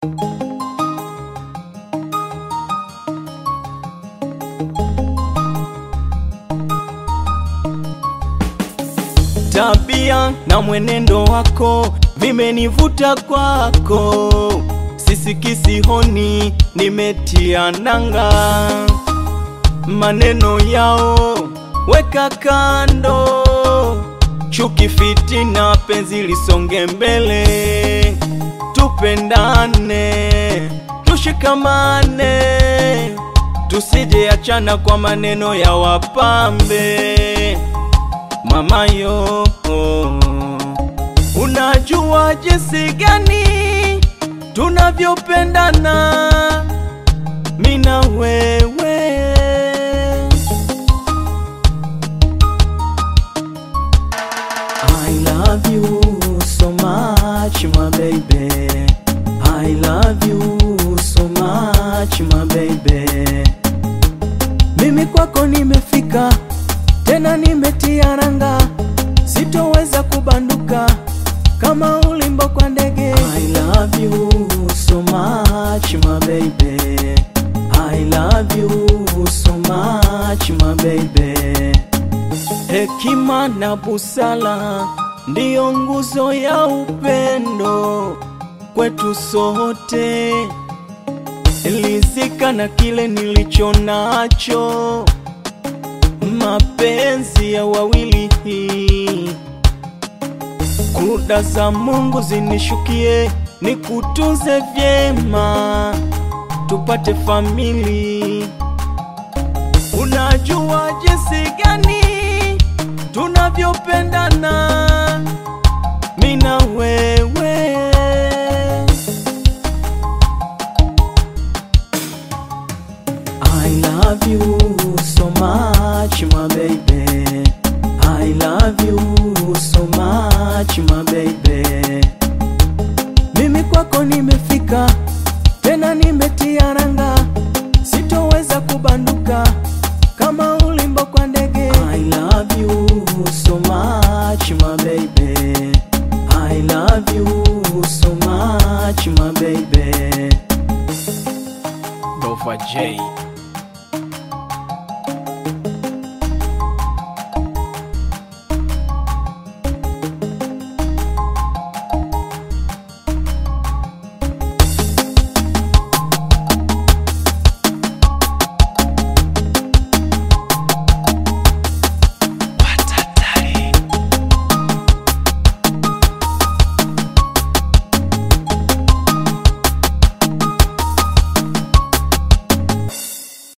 Tabia na mwenendo wako vimenivuta kwako, sisikisi honi, nimetia nanga. Maneno yao weka kando, chuki, fitina, penzi lisonge mbele, tupendane, tushikamane, tusije achana kwa maneno ya wapambe. Mama yo, unajua jinsi gani tunavyopendana mina wewe. I love you so much my baby. I love you so much my baby. Mimi kwako nimefika tena nimetia nanga, sitoweza kubanduka kama ulimbo kwa ndege. I love you so much my baby. I love you so much my baby. Hekima na busara ndiyo nguzo ya upendo kwetu sote. Lizika na kile nilicho nacho, mapenzi ya wawili. Kuda za Mungu zinishukie, nikutunze vyema, tupate famili. Unajua jinsi gani tunavyopendana mina wewe. I love you so much my baby. I love you so much my baby. Mimi kwako nimefika tena nimetia nanga, sitoweza kubanduka kama ulimbo kwa ndege. I love you so much my baby. I love you so much my baby. Dova J